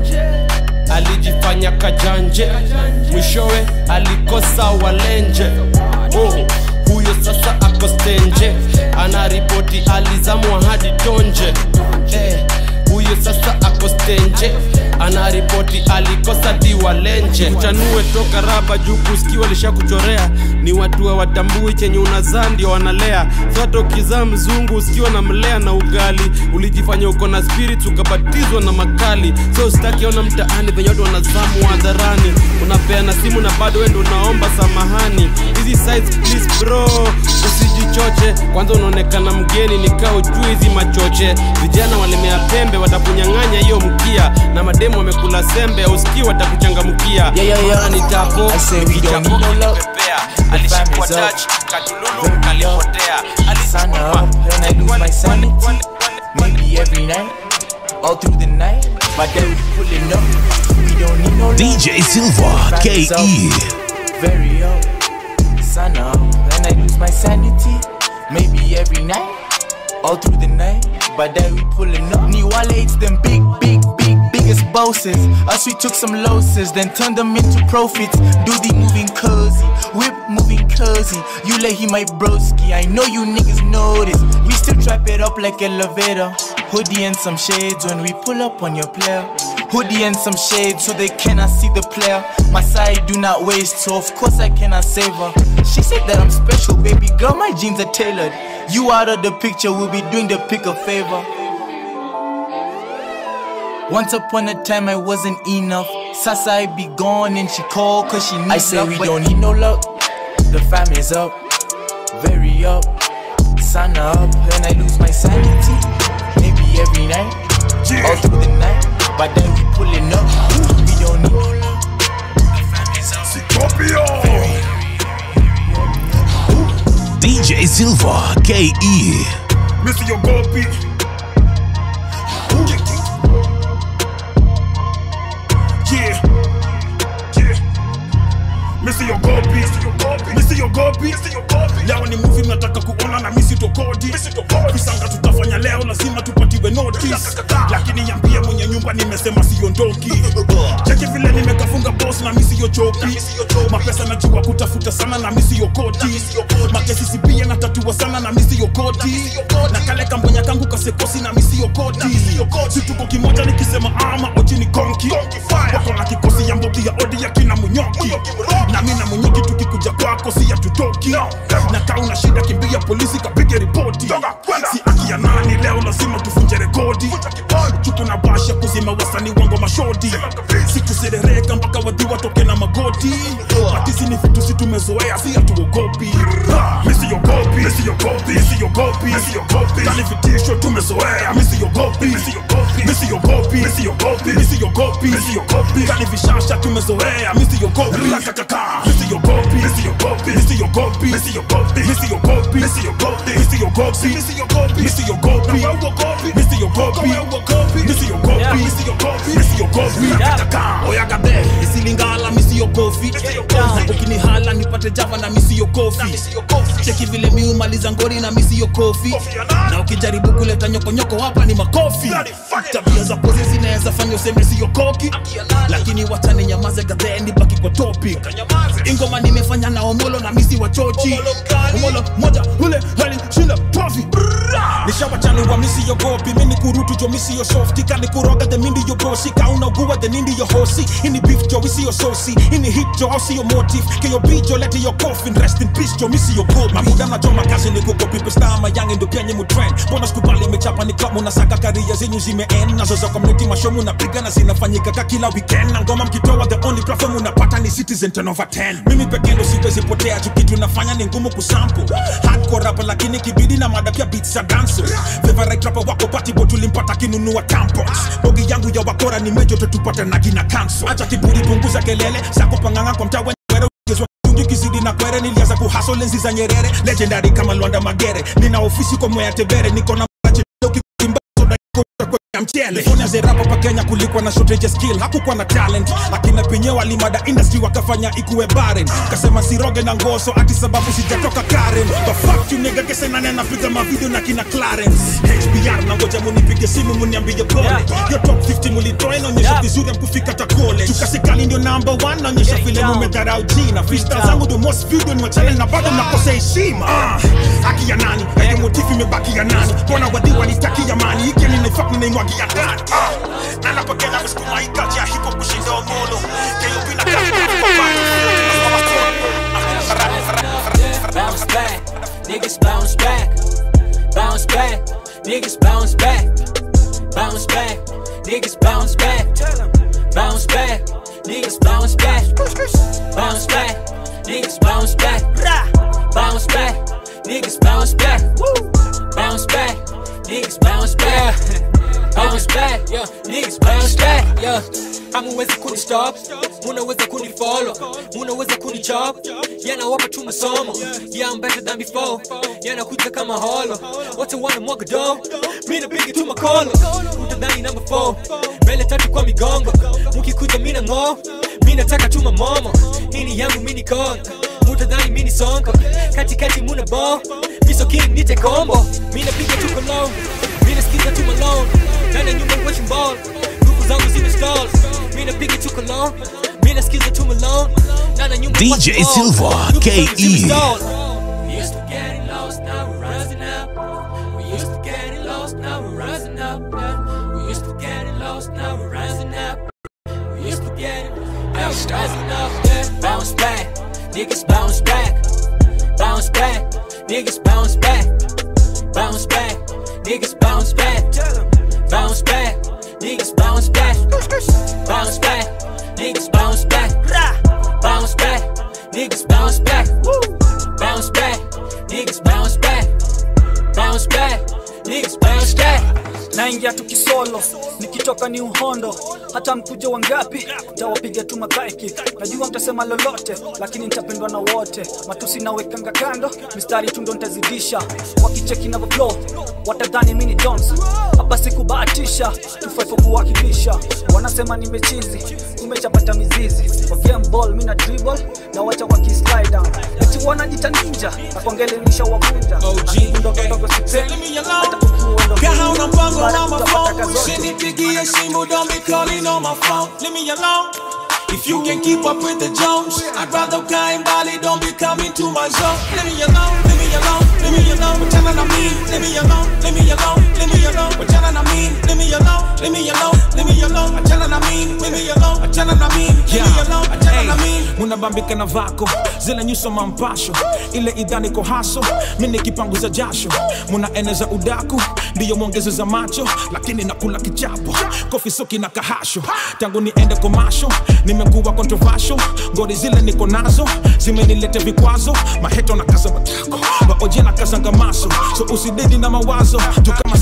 Speaker 18: alijifanya kajanje mwishowe alikosa walenje oh, huyo sasa ako stenje anaripoti alizamwa hadi tonje eh, huyo sasa ako stenje anaripoti alikosa diwalenje kuchanue toka raba juu kusikiwa lishakuchorea ni watu wa watambui chenye unazaa ndio wanalea so hata ukizaa mzungu usikiwa na mlea na ugali ulijifanya uko na spirit ukabatizwa na makali so usitakiona mtaani venye watu wanazamu hadharani unapeana simu na bado wendo unaomba samahani hizi sides please bro usijichoche kwanza unaonekana mgeni nikaa ujui hizi machoche vijana walemea pembe watakunyang'anya hiyo mkia na mademu wamekula sembe ausikii watakuchangamkia
Speaker 19: Yeah, yeah, yeah.
Speaker 18: ni tapo
Speaker 19: I say we don't need no love. The
Speaker 18: alishikwa
Speaker 19: family's up.
Speaker 18: touch katululu kalipotea
Speaker 19: Sun up and I lose my sanity. Maybe every night, all through the night. My dad we pulling up. We don't need no love.
Speaker 2: DJ Silva,
Speaker 19: The family's
Speaker 2: KE.
Speaker 19: up, Very up. Sun up and I lose my sanity. Maybe every night, all through the night. But then we pulling up. New wallets, them big, big, big, biggest bosses. Us, we took some losses, then turned them into profits. Do the moving cozy, whip moving cozy. You let him my broski. I know you niggas notice. We still trap it up like elevator. Hoodie and some shades when we pull up on your player. Hoodie and some shades so they cannot see the player. My side do not waste, so of course I cannot save her. She said that I'm special, baby girl. My jeans are tailored. You out of the picture, we'll be doing the pick a favor. Once upon a time I wasn't enough. Sasa I be gone and she called cause she needs I say
Speaker 18: love,
Speaker 19: we
Speaker 18: but-
Speaker 19: don't need no luck. The family's up, very up. Sun up and I lose my sanity. Maybe every night, all through the night. But then we pulling up. We don't need no luck. The family's up, very up.
Speaker 2: K-E.
Speaker 20: Missy your gopi. Yeah. Yeah. Missy your gopi. Missy your gopi. Leo ni movie mnataka kuona na misi tokodi. Visanga tutafanya leo lazima tupatiwe notice. Lakini yambia mwenye nyumba nimesema siondoki. Cheki vile nimekafunga boss na misi yo choki. Mapesa najua kutafuta sana na misi yo koti. Makesi sipia na tatua sana na misi yo koti. Na kale kambonya kangu kasekosi na misi yo koti. Si tuko kimoja nikisema ama oji ni konki. Wako na kikosi ya mbogi ya odi ya kina munyoki. Na mimi na munyoki tukikuja kwako si ya tutoki. Na kaa una shida kimbia polisi kapige ripoti. Si aki ya nani leo lazima tufunje rekodi. Chuku na basha kuzima wasanii wango mashodi. Sikuserereka mpaka wadhi watoke na magoti. Matisi ni vitu si tumezoea si hatuogopi. Misi yogopi, misi yogopi, misi yogopi, misi yogopi. Kali vitisho tumezoea, misi yogopi, misi yogopi, misi yogopi, misi yogopi, misi yogopi, misi yogopi. Kali vishasha tumezoea, misi yogopi. Rakakaka, misi yogopi, misi yogopi, misi yogopi, misi yogopi, misi yogopi, misi yogopi, misi yogopi, misi yogopi, misi yogopi, misi yogopi, misi yogopi, misi yogopi, misi yogopi, misi yogopi. Rakakaka, oyagade, isilingala misi yogopi. Na ukinihala nipate java na misi yogopi. Cheki vile mi umaliza ngori na misi yokofi. Na ukijaribu kuleta nyokonyoko hapa ni makofi. Tabia za pozi zinaweza fanya useme siyokoki, lakini watani nyamaze gadheni baki kwa topic. Ingoma nimefanya na Omolo na misi wa chochi. Omolo moja ule hali shinda trophy. nishawachanua misi yogopi mini kurutu jo misi yo softi kani kuroga the mindi yo bosi kaunagua the nindi yo hosi ini beef jo isi yo sosi ini hit jo osi yo motive keyo beat jo lete yo coffin rest in peace jo misi yo gopi mabuda na jo makazi ni kugopi pesta mayange ndo penye mu trend bona skubali imechapa ni klabu na saka karia zenyu zimeen nazo za community mashomu napiga na zinafanyika ka kila weekend na ngoma mkitoa the only platform unapata ni citizen 10 over 10 mimi pekee ndo siwezi potea tu kitu nafanya ni ngumu kusample hardcore rap lakini kibidi na mada pia beats za dance favorite rapper wako patibo tulimpata kinunua tampons bogi yangu ya wakora ni mejo tutupata na kina kanso acha kiburi punguza kelele zako panganga kwa mtaa wenye wero gezwa tungi kizidi na kwere nilianza kuhaso lenzi za nyerere legendary kama lwanda magere nina ofisi kwa mwea tebere niko na marache ukimba soda yako kwa mchele Fanya zerapo pa Kenya kulikuwa na shortage skill hakukuwa na talent akina penye walimada industry wakafanya ikuwe barren kasema siroge na ngoso ati sababu sijatoka Karen the fuck you nigga kese nane napiga mavideo na kina Clarence HBR na ngoja munipige simu muniambie pole yo top 50 mulitoa inaonyesha vizuri amkufika ta college tukasikali ndio number 1 naonyesha vile mumedharau jina freestyle zangu ndio most video ni channel na bado nakosa heshima Ah, haki ya nani hiyo motifu imebaki ya nani mbona wadhi wanitakia mani hiki ni nifak ni naimwagia ndani Ah, na napokea msukuma ikaja hip hop kushinda omolo keyo bila
Speaker 21: Bounce back, niggas bounce back. Bounce back, niggas bounce back. Bounce back, niggas bounce back. Bounce back, niggas bounce back. Bounce back, niggas bounce back. Bounce back, niggas bounce back. Bounce back, niggas bounce back. Bounce back, yeah, niggas bounce back, yeah. Hamuwezi kunistop, munaweza kunifollow, munaweza kunichop. Yeah, nawapa tu masomo. Yeah, I'm better than before. Yeah, nakuja kama holo. Wote wana mwaga dough. Mimi napiga tu makolo. Utadhani number 4. Mbele tatu kwa migongo. Mukikuja mimi ng'o. Mimi nataka tu mamomo. Hii ni yangu mimi ni kongo. Utadhani mimi ni sonko. Katikati muna bo. Miso king nite combo. Mimi napiga tu kolo. Mimi nasikiza tu malone. Ndani ya nyumba watching ball. Nguvu zangu zimestall. Mimi napiga tu kolo. Mimi nasikiza tu malone. Ndani ya nyumba
Speaker 2: DJ
Speaker 21: watching ball.
Speaker 2: Silva,
Speaker 21: Nguvu zangu
Speaker 2: KE.
Speaker 21: zimestall. We used to getting lost, now we're rising up. We used to getting lost, now we're rising up. yeah. We used to getting lost, now we're rising up. We used to getting now we're rising up. Yeah. Bounce back, niggas bounce back. Bounce back, niggas bounce back. Bounce back, niggas bounce back. Bounce back, niggas bounce back. Bounce back, niggas bounce back. Bounce back, niggas bounce back. Bounce back, niggas bounce back. Bounce back, niggas bounce back.
Speaker 4: naingia tukisolo nikitoka ni uhondo hata mkuja wangapi tawapiga tu makaiki najua mtasema lolote lakini nitapendwa na wote matusi nawekanga kando mistari tundo nitazidisha wakicheki na flow watadhani mini jones hapa sikubahatisha tufaipo kuwakilisha wanasema nimechizi kumechapata mizizi kwa game ball mina dribble na wacha wakislide down eti wanajita ninja na kuangelenisha wavunja ndogondogo sipendi hata
Speaker 3: Kaha una mpango wa my phone
Speaker 4: kazote
Speaker 3: Usinipigie simu don't be calling on my phone Leave me alone If you can keep up with the Jones I'd rather ukae mbali don't be coming to my zone Leave me alone, leave me alone, leave me alone Wachana na mimi, leave me alone, leave me alone, leave me alone Wachana na mimi, leave me alone, leave me alone, leave me alone Wachana na mimi, leave me alone, wachana na mimi, leave me alone, wachana na mimi
Speaker 1: munabambika na vako zile nyuso mampasho ile idhani ko haso mi nikipanguza jasho munaeneza udaku ndiyo mwongezo za macho lakini nakula kichapo kofi soki na kahasho tangu niende komasho nimekuwa controversial ngori zile niko nazo zimenilete vikwazo maheto na kaza matako baoje na kazanga maso so usidedi na mawazo tukama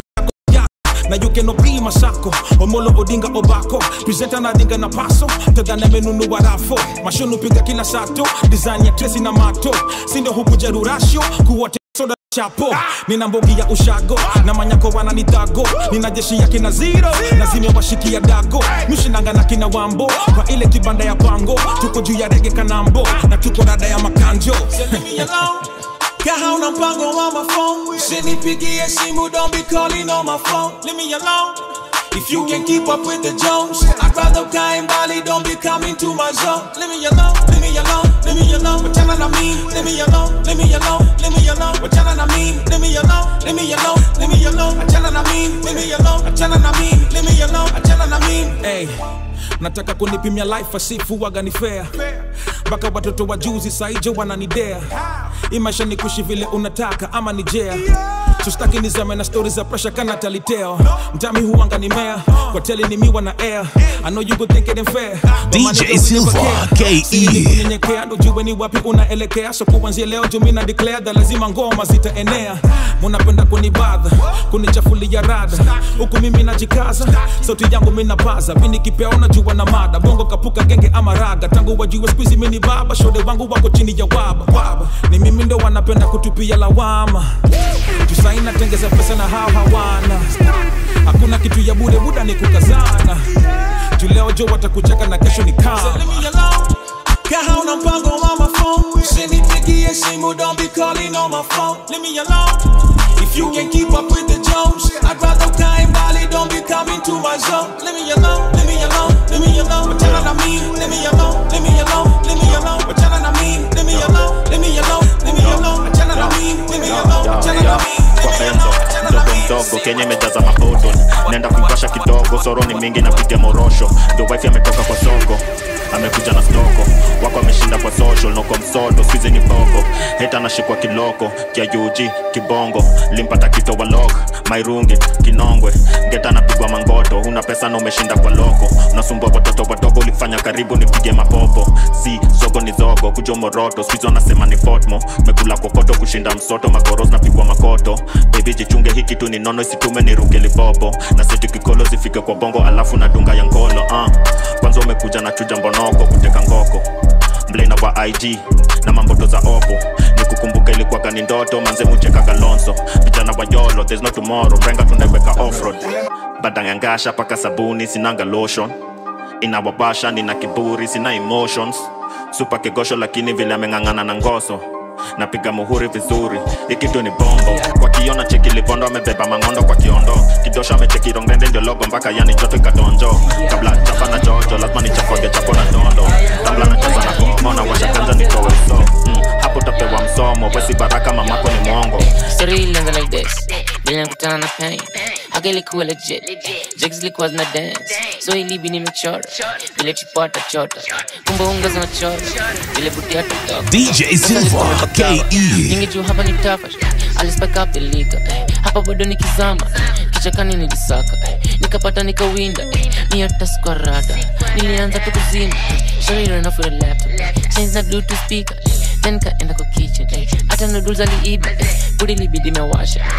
Speaker 1: na you cannot be masako omolo odinga obako presenta na dinga na paso tadhana menunua rafo mashonu piga kila sato design ya tresi na mato sindo huku jerurasho kuwote soda chapo nina mbogi ya ushago na manyako wananitago nina jeshi ya kina zero na zimewashikia dago mishinanga na kina wambo kwa ile kibanda ya pango tuko juu ya rege kanambo na tuko rada ya makanjo
Speaker 3: Leave me alone Kaha una mpango wa my phone Usinipigie simu don't be calling on my phone Leave me alone If you can keep up with the Jones I'd rather ukae mbali don't be coming to my zone Leave me alone, leave me alone, leave me alone Wachana na mimi, leave me alone, leave me alone, leave me alone Wachana na mimi, leave me alone, leave me alone, leave me alone Wachana na mimi, leave me alone, wachana na mimi, leave me alone, wachana na mimi
Speaker 1: hey, nataka kunipimia life asifu waga ni fair mpaka watoto wa juzi saijo wananidea hii maisha ni kushi vile unataka ama ni jea sustaki nizame na stori za presha kana taliteo mtami huanga ni mea kwa teli ni miwa na air I know you could think it ain't fair But
Speaker 2: DJ
Speaker 1: my nigga, we never
Speaker 2: Silva,
Speaker 1: care.
Speaker 2: KE.
Speaker 1: Si ni kunyenyekea ndo jue ni wapi unaelekea so kuanzia leo jumi na declare da lazima ngoma zitaenea munapenda kunibadha kunichafulia rada huku mimi najikaza sauti yangu minapaza pindi kipea unajua na mada bongo kapuka genge ama raga tangu wajue skuizi mini baba shode wangu wako chini ya waba waba ni mimi ndo wanapenda kutupia lawama jusaina tengeza pesa na hao hawana hakuna kitu ya bure buda ni kukazana juleo jo watakucheka na kesho ni kama
Speaker 3: Leave me alone Kaha una mpango wa my phone Usinipigie simu don't be calling on my phone Leave me alone If you can keep up with the Jones I'd rather ukae mbali don't be coming to my zone Leave me alone, leave me alone, leave me alone Wachana na mimi, leave me alone, leave me alone, leave me alone Wachana na mimi, leave me alone, leave me alone, leave me alone Wachana na mimi, leave me alone, wachana na mimi
Speaker 8: kwa benzo mdogo mdogo kenya imejaza mabodon naenda kuipasha kidogo soro ni mingi napiga morosho ndio wife ametoka kwa soko amekuja na stoko wako ameshinda kwa social noko msodo skuizi ni boko heta anashikwa kiloko kia ug kibongo limpata kito wa lok mairungi kinongwe geta anapigwa mangoto una pesa na umeshinda kwa loko unasumbua watoto wadogo ulifanya karibu nipige mapopo si zogo ni zogo kujo moroto skuizi wanasema ni fotmo mekula kokoto kushinda msoto makoros napigwa makoto bebi jichunge hii kitu ni nono isitume ni ruke lipopo na seti kikolo zifike kwa bongo alafu na dunga ya nkolo uh. kwanza umekuja na chuja mbonoko kuteka ngoko mblena wa ig na mamboto za opo ni kukumbuka ilikuwaga ni ndoto manze mucheka kalonso vijana wa yolo there's no tomorrow renga tunaiweka offroad badangangasha paka sabuni sinanga lotion inawabasha nina kiburi sina emotions supa kigosho lakini vile ameng'ang'ana na ngoso napiga muhuri vizuri ikitu ni bombo kwa kiona cheki livondo amebeba mangondo kwa kiondo kidosho amecheki rongende ndio logo mpaka yani joto ikatonjo kabla chapa na jojo lazima nichafoge chapo na dondo kabla nacheza na komo na washa kwanza nitowe so mm, hapo tapewa msomo wesi baraka mamako ni mwongo
Speaker 22: Story ilianza like this vile nakutana na pain haka ilikuwa legit jigs ilikuwa zina dance so ilibi nimechora vile chipota chota kumbe unga zinachora vile buti hata
Speaker 2: DJ Silva, KE.
Speaker 22: Ningejua hapa ni tafa alispike up the liquor eh. hapa bado nikizama kichakani nilisaka eh. nikapata nikawinda eh. ni hata sikuwa rada nilianza tu kuzima shari ran off with a laptop change na bluetooth speaker eh. then kaenda kwa kitchen eh. hata noodles aliiba eh. budi libidi mewasha eh.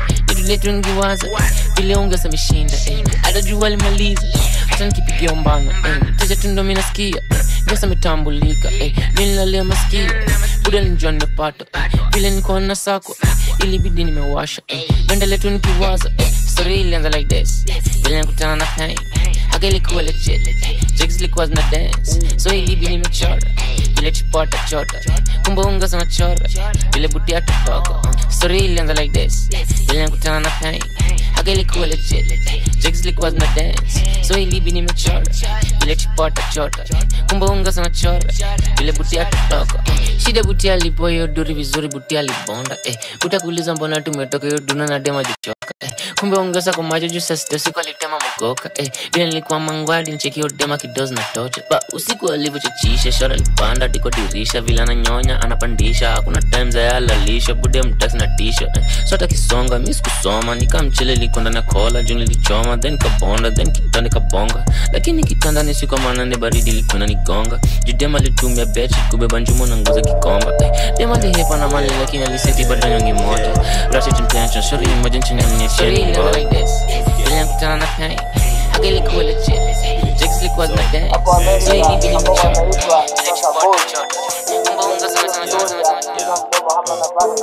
Speaker 22: vile tu ningewaza vile ungesa mishinda eh. hata jua limaliza hata nikipigia umbana eh. teja tu ndo mi nasikia eh. ngesa metambulika eh. nililalia masikio buda nilijua nimepata eh. vile nikuwa na sako eh. ilibidi nimewasha eh. bendele tu nikiwaza eh. story ilianza like this vile nikutana na pain haka ilikuwa legit jigs ilikuwa zina dance so ilibidi nimechora vile chipota chota kumbe unga sana chora vile butia totoka story ilianza like this vile nikutana na pain haka ilikuwa legit jigs ilikuwa zina dance so ilibidi nimechora vile chipota chota kumbe unga sana chora vile butia totoka shida butia lipo hiyo duri vizuri butia libonda eh buta kuuliza mbona tumetoka hiyo duna na dema jichoka eh kumbe ongeza kwa macho juu saa sita usiku alitema mogoka eh vile nilikuwa mangwadi ncheki hiyo dema kidozi na tocha ba usiku alivyochachisha shora lipanda diko dirisha vile ananyonya anapandisha hakuna time za yalalisha bude mtaxi na tisha eh sota kisonga mi sikusoma nikamchele liko ndani ya kola juu nilichoma then kabonda then kitanda kabonga lakini kitanda ni siku maana ni baridi ilikuwa inanigonga juu dema alitumia bechi kubeba njumo na nguza kikomba eh dema lihepa na mali lakini aliseti bado nyongi moja ratchet intention shori moja nchini ya mnyecheni like this vile nakutana na pain haka ilikuwa legit jigs ilikuwa zina dance so ilibidi nimechora ile chipota chota kumbe unga sana sana sana sana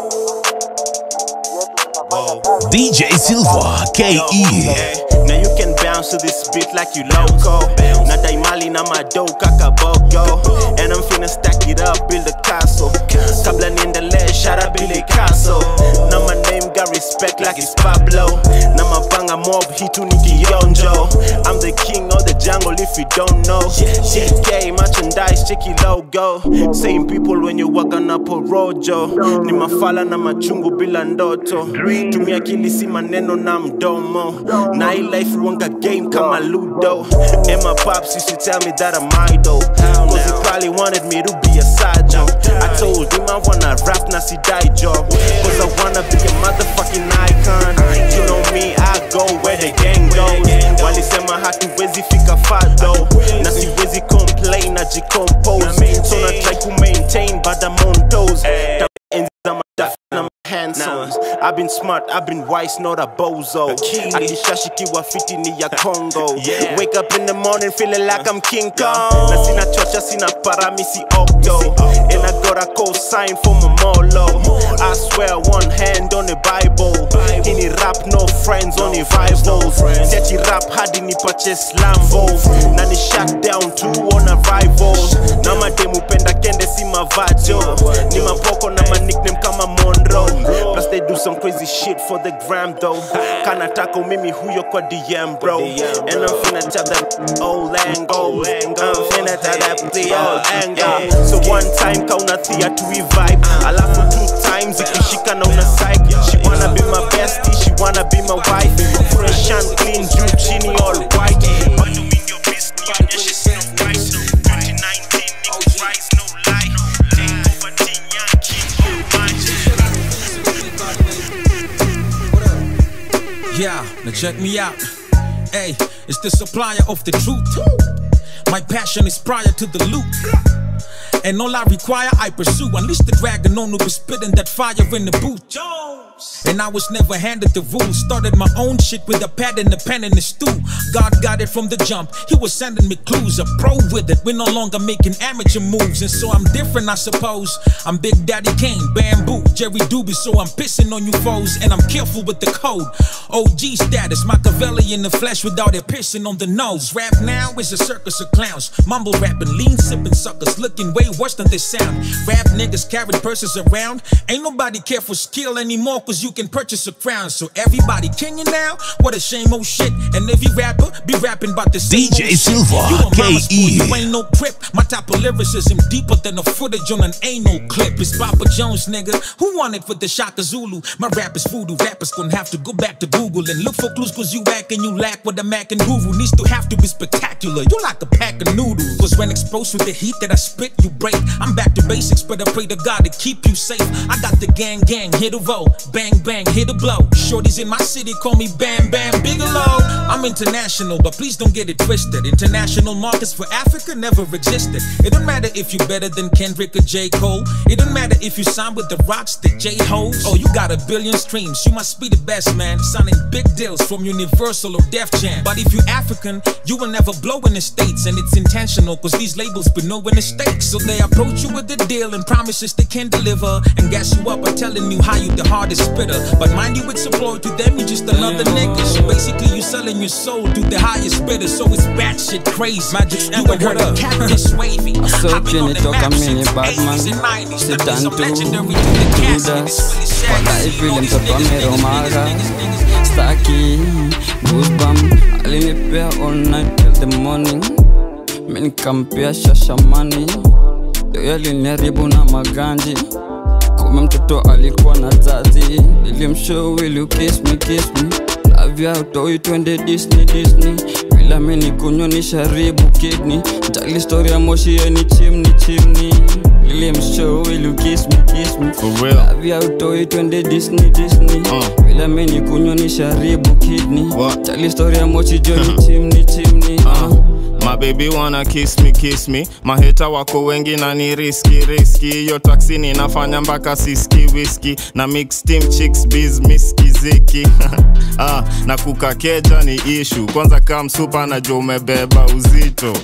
Speaker 2: DJ Silva KE.
Speaker 8: Now you can bounce to this beat like you loco. Na daimali na mado kakaboko. And I'm finna stack it up, build a castle. Kabla niendelee, shout out Billy Castle. Now my name got respect like it's Pablo. Na mapanga mob hitu ni kionjo. I'm the king of the jungle if you don't know. CK merchandise, check your logo. Same people when you walk on up a rojo. Ni mafala na machungu bila ndoto. Tumia akili si maneno na mdomo. Na hii life wanga game kama Ludo. And my pops used to tell me that I'm idol. Cause he probably wanted me to be a side job. I told him I wanna rap na si die job. Cause I wanna be a motherfucking icon. You know me, I go where the gang goes. Walisema hatuwezi fika far though. Na siwezi complain na jicompose. So na try to maintain but I'm on toes. Enzi za madafu na handsome. I've been smart, I've been wise, not a bozo. Akishashikiwa fiti ni ya Congo. Wake up in the morning feeling like I'm King Kong. Na sina chocha, sina para, mi si octo. And I got a co-sign for my molo. I swear one hand on the Bible. Hini rap, no friends, only rivals. Siachi rap hadi ni purchase Lambos. Na ni shut down two on arrivals. Na mademu penda kende si mavajo. Ni mapoko na ma nickname kama Monroe. Plus they do some crazy shit for the gram though. Kana tako mimi huyo kwa DM bro. And I'm finna tap that old angle. I'm finna tap that the old angle. So one time kauna thea to revive. Alafu two times ikishika na una psych. She wanna be my bestie, she wanna be my wife. Fresh and clean, juu chini all white. Bado mi ndio beast, nionyeshe sina price. 2019 niko rise, no lie. Take over Tinya, king of
Speaker 1: Yeah, now check me out. Hey, it's the supplier of the truth. My passion is prior to the loot. And all I require, I pursue. Unleash the dragon on who be spitting that fire in the booth. And I was never handed the rules. Started my own shit with a pad and a pen and a stew. God got it from the jump. He was sending me clues. A pro with it. We're no longer making amateur moves. And so I'm different, I suppose. I'm Big Daddy Kane, Bamboo, Jerry Doobie. So I'm pissing on you foes. And I'm careful with the code. OG status, Machiavelli in the flesh without it piercing on the nose. Rap now is a circus of clowns. Mumble rapping, lean sipping suckers. Looking way worse than they sound. Rap niggas carrying purses around. Ain't nobody care for skill anymore. Cause you can purchase a crown. So everybody king you now? What a shame, oh shit. And every rapper be rapping about the same
Speaker 2: DJ
Speaker 1: old
Speaker 2: Silva,
Speaker 1: shit. You a mama's boy,
Speaker 2: KE.
Speaker 1: you ain't no crip. My type of lyricism deeper than the footage on an anal clip. It's Papa Jones, nigga. Who wanted for the Shaka Zulu? My rap is voodoo. Rappers gonna have to go back to Google and look for clues cause you act and you lack what the Mac and Guru needs to have to be spectacular. You like a pack of noodles. Cause when exposed with the heat that I spit, you break. I'm back to basics, but I pray to God to keep you safe. I got the gang gang, hit a roll. Bang bang, hit a blow. Shorties in my city call me Bam Bam Bigelow. I'm I'm international, but please don't get it twisted. International markets for Africa never existed. It don't matter if you're better than Kendrick or J. Cole. It don't matter if you sign with the rocks, the J Hoes. Oh, you got a billion streams. You must be the best, man. Signing big deals from Universal or Def Jam. But if you African, you will never blow in the States. And it's intentional, cause these labels been knowing the stakes. So they approach you with the deal and promises they can deliver. And gas you up by telling you how you the hardest spitter. But mind you, it's a ploy to them, you just another nigga. So basically, you selling your soul to the highest bidder. So it's batshit crazy. Magic, you ain't heard of cactus wavy.
Speaker 5: So chini toka mini Batman Sitan tu Judas Walai vile mtoto ameromaga Staki Goosebump Alinipea all night till the morning Mi nikampea shashamani Yo aliniharibu na maganji Kume mtoto alikuwa na zazi Nilimshow will you kiss me kiss me Love ya utoi twende Disney Disney Bila mini kunywa ni sharibu kidney Jali story ya moshi ya ni chimney chimney Nilimshow will you kiss me kiss me
Speaker 8: For real.
Speaker 5: Love ya utoi twende Disney Disney Bila mini kunywa ni sharibu kidney Jali story ya moshi jo ni chimney chimney uh.
Speaker 8: My baby wanna kiss me kiss me maheta wako wengi na ni riski riski hiyo taksi ninafanya mpaka siski whisky na mix team chicks biz miski ziki ah, na kukakeja ni ishu kwanza kam supa najua umebeba uzito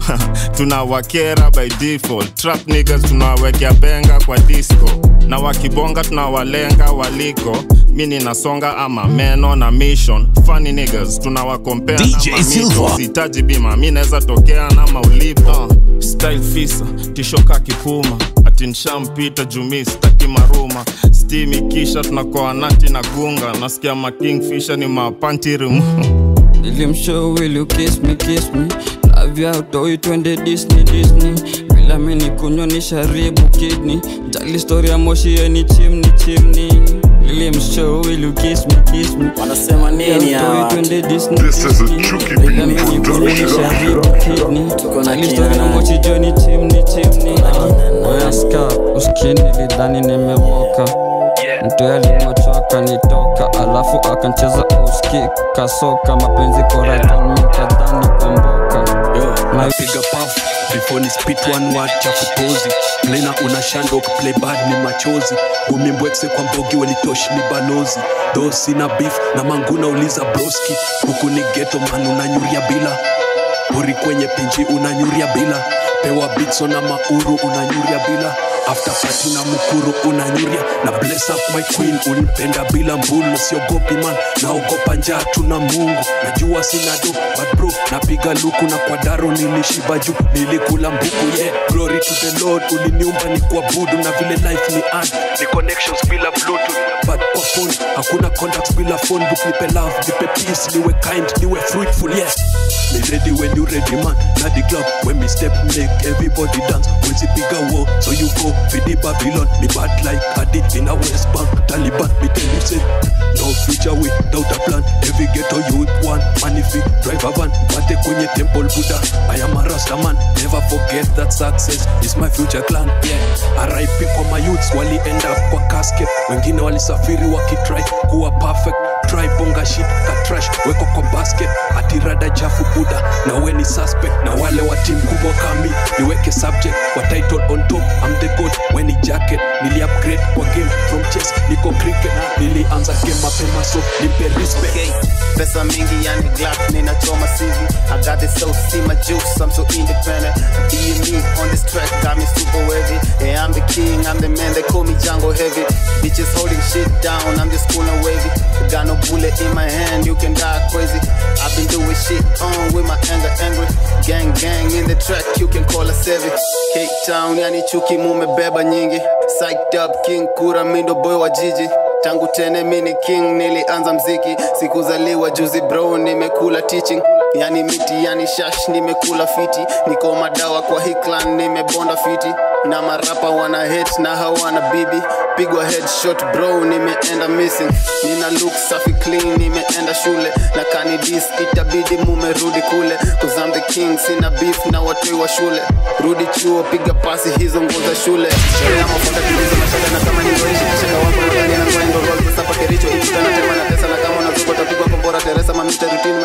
Speaker 8: tunawakera by default trap niggas tunawekea benga kwa disco na wakibonga tunawalenga waliko mi ninasonga ama meno na mission funny niggas tunawakompea
Speaker 2: DJ Silva.
Speaker 8: sitaji bima mi naweza tokea na maulipo uh, style fisa tishoka kipuma ati nshampita jumi staki maruma stimi kisha tunakoa nati na gunga nasikia makingfisha ni mapantirim
Speaker 5: Nilimshow will you kiss me kiss me Love ya utoi twende Disney Disney Bila mini kunywa ni sharibu kidney Jali story ya moshi ya ni chimney chimney Nilimshow will you kiss me kiss me
Speaker 9: Wanasema nini hawa?
Speaker 5: twende Disney Disney Bila mini kunywa ni sharibu kidney Jali story ya moshi jo ni chimney chimney Oya ska uskini lidhani nimewoka mtu alimochoka nitoka alafu akancheza uski kasoka mapenzi koraton mikadhani kwamboka
Speaker 23: napiga paf before ni spit one word cha kupozi plena unashanda ukiplay bad ni machozi umimbwekse kwa mbogi welitoshi ni balozi tho sina beef na manguna uliza broski huku ni geto man unanyuria bila pori kwenye pinji unanyuria bila pewa bitso na mauru unanyuria bila after party na mukuru unanyuria na bless up my queen unipenda bila mbulu siogopi man naogopa njaa tuna mungu najua sina do but bro napiga luku na kwa daro nilishiba juu nilikula mbuku yeah glory to the lord uliniumba ni kuabudu na vile life ni ad ni connections bila bluetooth but kwa phone hakuna contacts bila phone book nipe love nipe peace niwe kind niwe fruitful yes me ready when you ready man na the club when me step make everybody dance when see bigger war so you go feed the babylon me bad like adi in a west bank taliban me tell you say no future without a plan every ghetto youth one man if you drive a van pate kwenye temple buddha i am a rasta man never forget that success is my future clan yeah RIP kwa my youths wali end up kwa casket wengine walisafiri wakitry kuwa perfect try bonga shit ka trash weko kwa basket atirada chafu buda na we ni suspect na wale wa team kubwa kami niweke subject wa title on top I'm the god we ni jacket nili upgrade kwa game from chess niko cricket nilianza game mapema so nipe respect
Speaker 24: okay. pesa mingi yani glass ninachoma CV I got this so see my juice I'm so independent being me on this track got me super wavy yeah I'm the king I'm the man they call me Django heavy bitches holding shit down I'm just cool and wavy got no bullet in my hand you can die crazy I've been doing shit on with my anger angry gang gang in the track you can call us heavy Cape Town yani chuki mumebeba nyingi psyched up king kura mindo boy wa jiji tangu tene mini king nilianza mziki sikuzaliwa juzi bro nimekula teaching yani miti yani shash nimekula fiti niko madawa kwa hii clan nimebonda fiti na marapa wana hate na hawana bibi pigwa headshot bro nimeenda missing nina look safi clean nimeenda shule na kanidis itabidi mumerudi kule cause I'm the king sina beef na watoi wa shule rudi chuo piga pasi hizo nguo za shule sherea mafuta kilizo mashaka na kama ningoishi kishaka wako nadhani na kwa ndo roll sasa pakericho ikitana tema na pesa na kama unazuko tapigwa kombora teresa mamita rutini mastiki kadi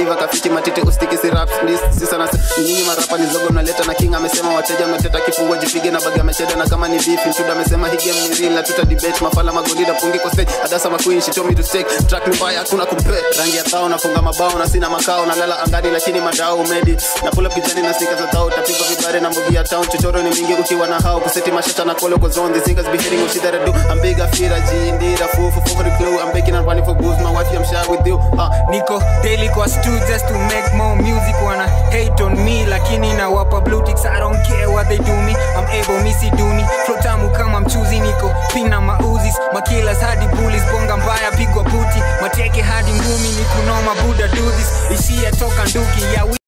Speaker 24: kadiva kafiti matiti ustiki si rap this sisa na nyinyi marapa ni zogo mnaleta na king amesema wateja mmeteta kifungua jipige na baga amecheda na kama ni beef mtuda amesema hii game ni real na tuta debate mafala magolida pungi kwa stage adasa maqueen she told me to stake track ni mbaya hakuna compare rangi ya thao nafunga mabao na sina makao nalala angani lakini madao umedi na pull up kijani na sneakers za thao tapigwa vibare na mbogi ya town chochoro ni mingi ukiwa na hao kuseti mashata na kolo kwa zone these niggas be hitting what shit that I do I'm big I feel I G indeed I fool for for the clue I'm baking and running for booze my wife I'm shy with you uh,
Speaker 9: niko daily kwa stu just to make more music wanna hate on me lakini nawapa blue ticks I don't care what they do me I'm able misi duni flow tamu kama mchuzi niko pina mauzis makilas hadi bullies bonga mbaya pigwa puti mateke hadi ngumi ni kunoma buda do this ishia toka nduki ya